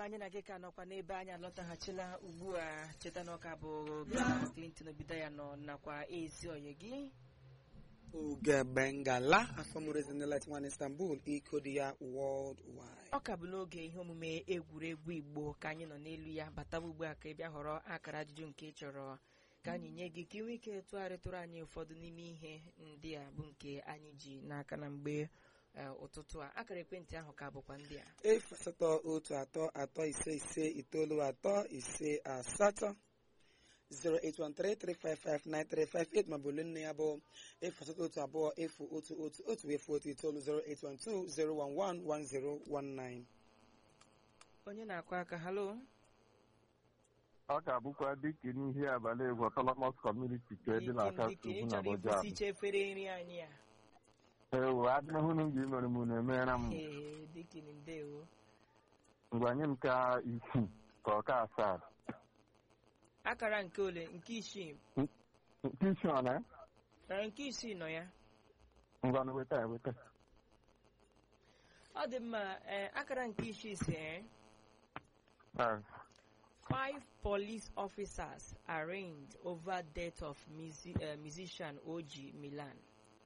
mma anyị na gị ka nọkwa n'ebe anyị alọtaghachila ugbu a cheta na ọka bụ Clinton obido ya nọ nakwa ezi oyi gị Uge Bengala afọmụrụ ezinụlọ nwan Istanbul iko dị ya world wide. ọ ka bụ n'oge ihe omume egwuregwu igbo ka anyị nọ n'elu ya bataba ugbu a ka ị bịa họrọ akara ajụjụ nke ị chọrọ ka anyị nye gị ka ị nwee ike tụgharịtụrụ anyị ụfọdụ n'ime ihe ndị a bụ nke anyị ji n'aka na mgbe eh, ụtụtụ a akara ekwentị ahụ ka bụkwa ndị a efu asatọ otu atọ atọ ise ise itoolu atọ ise asatọ 08133559358 maọbụ olu nne ya bụ efu asatọ otu abụọ efu otu otu otu efu otu itoolu 08120111019 onye na-akụ aka halo ọ ga-abụkwa dịka n'ihe abalị egwu Autonomous Community ka dị na aka Dike, tupu ị na chọrọ Abuja ikwụsị efere nri anyị a ewu adịghị unu gị mere m na-emere m ee dikin ndewo ngwa nye m ka isii ka ọ ka asaa akara nke ole nke isii nke isi ọ na na nke isii nọ ya ngwa na weta ya weta ọ dị mma ee akara nke isii si ee Ah, Five police officers arraigned over death of musi- uh, musician Oji Milan.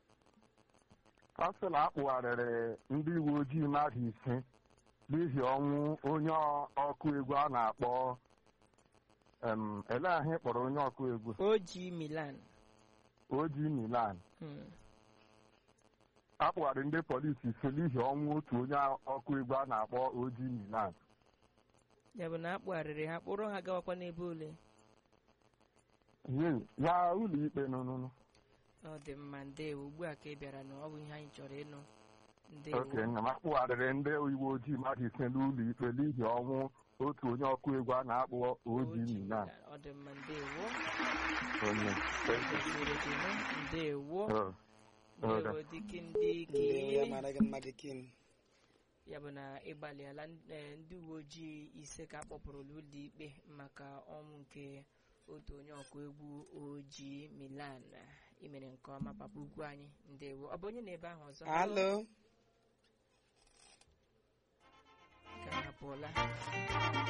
ọ sị na akpụgharịrị ndị uwe ojii mmadụ ise n'ihi ọnwụ onye ọ- ọkụ egwu a na-akpọ em, ele ahụ ị kpọrọ onye ọkụ egwu Oji Milan. oji milan Hmm. akpụgharị ndị polisi ise n'ihi ọnwụ otu onye ọkụ egwu a na-akpọ oji milan Ya bụ na akpụgharịrị ha kpụrụ ha gawakwa n'ebe ole. Ye, ya ụlọ ikpe nụnụnụ Ọ dị mma ndewo ugbu a ka ị bịara na ọ bụ ihe anyị chọrọ ịnụ. Ndewo. oke nna m akpụgharịrị ndị uwe ojii mmadụ ise n'ụlọ ikpe n'ihi ọnwụ otu onye ọkụ egwu a na-akpọ oji Oji milan Milan. Ọ dị mma ndewo. onye Kwesịrị gị nụ. Ndewo. Oh, oh, Ndewo dịka ndị ndewo ya gị. mara gị mma dikin ya bụ na ịgbalịala eh, ndị uwe ojii ise ka akpọpụrụ n'ụlọ ikpe maka ọnwụ nke otu onye ọkụ egwu ojii milan imere nke ọma papa ugwu anyị ndewo ọ bụ onye na ebe ahụ ọzọ alo ka hapụla